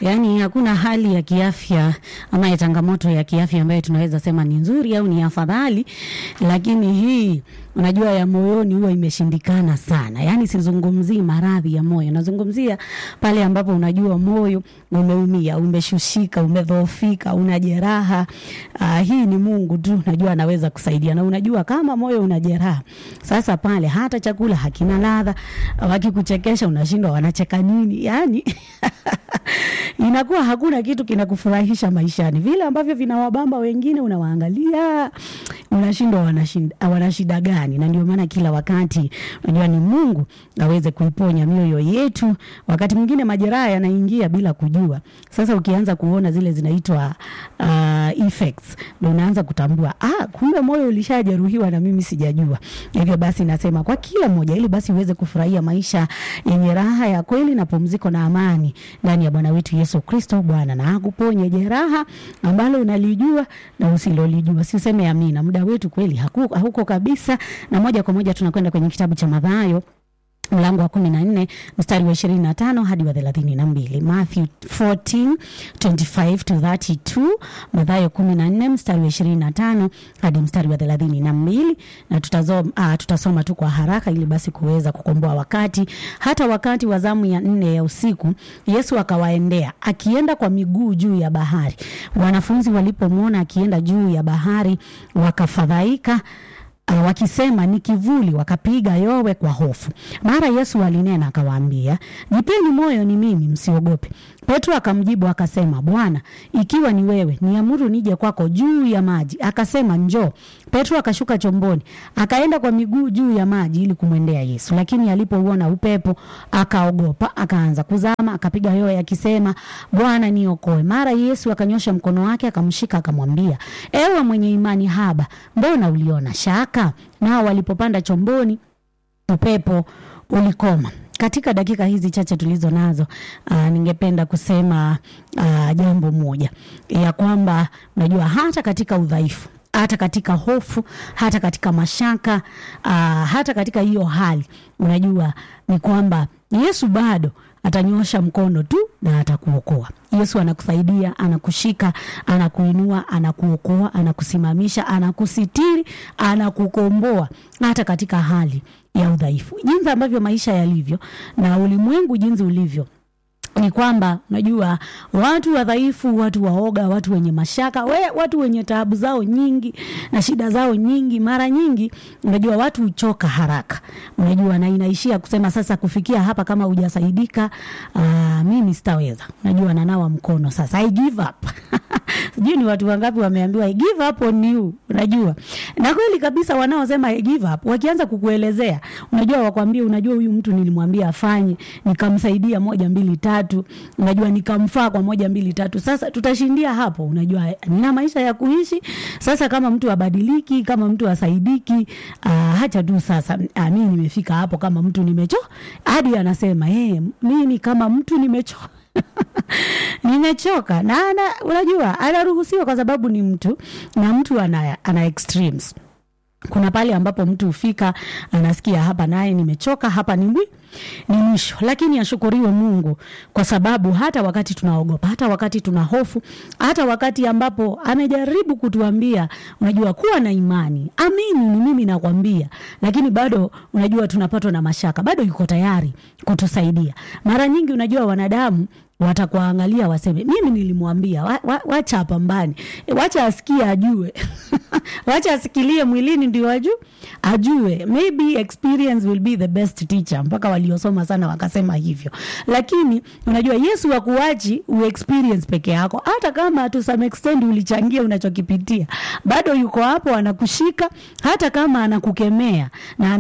Yaani hakuna hali ya kiafya ama ya changamoto ya kiafya ambayo tunaweza sema ni nzuri au ni afadhali, lakini hii unajua ya moyoni huwa imeshindikana sana. Yaani sizungumzii maradhi ya moyo, nazungumzia pale ambapo unajua moyo umeumia, umeshushika, umedhoofika, una jeraha. Uh, hii ni Mungu tu najua anaweza kusaidia, na unajua kama moyo una jeraha, sasa pale hata chakula hakina ladha, wakikuchekesha unashindwa wanacheka nini, yaani inakuwa hakuna kitu kinakufurahisha maishani. Vile ambavyo vinawabamba wengine, unawaangalia unashindwa wanashinda, wana shida gani? Na ndio maana kila wakati unajua ni Mungu aweze kuiponya mioyo yetu. Wakati mwingine majeraha yanaingia bila kujua. Sasa ukianza kuona zile zinaitwa uh, effects, ndio unaanza kutambua ah, kumbe moyo ulishajeruhiwa na mimi sijajua. Hivyo basi nasema kwa kila mmoja, ili basi uweze kufurahia maisha yenye raha ya kweli na pumziko na amani ndani ya Bwana wetu Yesu Kristo. Bwana na akuponye jeraha ambalo unalijua na usilolijua. Si useme amina. Muda wetu kweli haku, hauko kabisa, na moja kwa moja tunakwenda kwenye kitabu cha Mathayo mlango wa kumi na nne mstari wa ishirini na tano hadi wa thelathini na mbili Matthew 14 25 to 32 Mathayo kumi na nne mstari wa ishirini na tano hadi mstari wa thelathini na mbili na tutazoma, ah, tutasoma tu kwa haraka ili basi kuweza kukomboa wakati. Hata wakati wa zamu ya nne ya usiku Yesu akawaendea akienda kwa miguu juu ya bahari. Wanafunzi walipomwona akienda juu ya bahari wakafadhaika Uh, wakisema ni kivuli, wakapiga yowe kwa hofu. Mara Yesu alinena akawaambia, jipeni moyo, ni mimi, msiogope. Petro akamjibu akasema, Bwana, ikiwa ni wewe, niamuru nije kwako juu ya maji. Akasema, njoo. Petro akashuka chomboni, akaenda kwa miguu juu ya maji ili kumwendea Yesu, lakini alipouona upepo akaogopa, akaanza kuzama, akapiga yowe akisema, Bwana, niokoe. Mara Yesu akanyosha mkono wake akamshika, akamwambia, ewe mwenye imani haba, mbona uliona shaka? Nao walipopanda chomboni, upepo ulikoma. Katika dakika hizi chache tulizo nazo, uh, ningependa kusema uh, jambo moja ya kwamba unajua hata katika udhaifu hata katika hofu, hata katika mashaka, uh, hata katika hiyo hali, unajua ni kwamba Yesu bado atanyosha mkono tu na atakuokoa. Yesu anakusaidia, anakushika, anakuinua, anakuokoa, anakusimamisha, anakusitiri, anakukomboa hata katika hali ya udhaifu. Jinsi ambavyo maisha yalivyo na ulimwengu jinsi ulivyo ni kwamba unajua watu wadhaifu, watu waoga, watu wenye mashaka, we, watu wenye taabu zao nyingi na shida zao nyingi, mara nyingi unajua watu huchoka haraka, unajua na inaishia kusema sasa, kufikia hapa kama hujasaidika, aa, mimi sitaweza, unajua nanawa mkono sasa, I give up sijui ni watu wangapi wameambiwa I give up on you, unajua na kweli kabisa, wanaosema I give up wakianza kukuelezea, unajua wakwambie, unajua huyu mtu nilimwambia afanye, nikamsaidia moja mbili tatu, unajua nikamfaa kwa moja mbili tatu. Sasa tutashindia hapo, unajua nina maisha ya kuishi sasa. Kama mtu abadiliki, kama mtu asaidiki, uh, hacha tu sasa. Uh, mimi nimefika hapo, kama mtu nimecho hadi anasema hey, mimi kama mtu nimecho nimechoka na ana, unajua anaruhusiwa kwa sababu ni mtu na mtu ana, ana extremes. Kuna pale ambapo mtu hufika anasikia hapa naye nimechoka, hapa ni mwi ni mwisho. Lakini ashukuriwe Mungu kwa sababu hata wakati tunaogopa, hata wakati tuna hofu, hata wakati ambapo amejaribu kutuambia, unajua kuwa na imani, amini, ni mimi nakwambia, lakini bado unajua tunapatwa na mashaka, bado yuko tayari kutusaidia. Mara nyingi unajua wanadamu watakuangalia waseme, mimi nilimwambia wa, wa, wacha apambane, e, wacha asikie ajue wacha asikilie mwilini ndio aju ajue. Maybe experience will be the best teacher, mpaka waliosoma sana wakasema hivyo. Lakini unajua Yesu hakuachi uexperience peke yako, hata kama to some extent ulichangia unachokipitia, bado yuko hapo anakushika, hata kama anakukemea na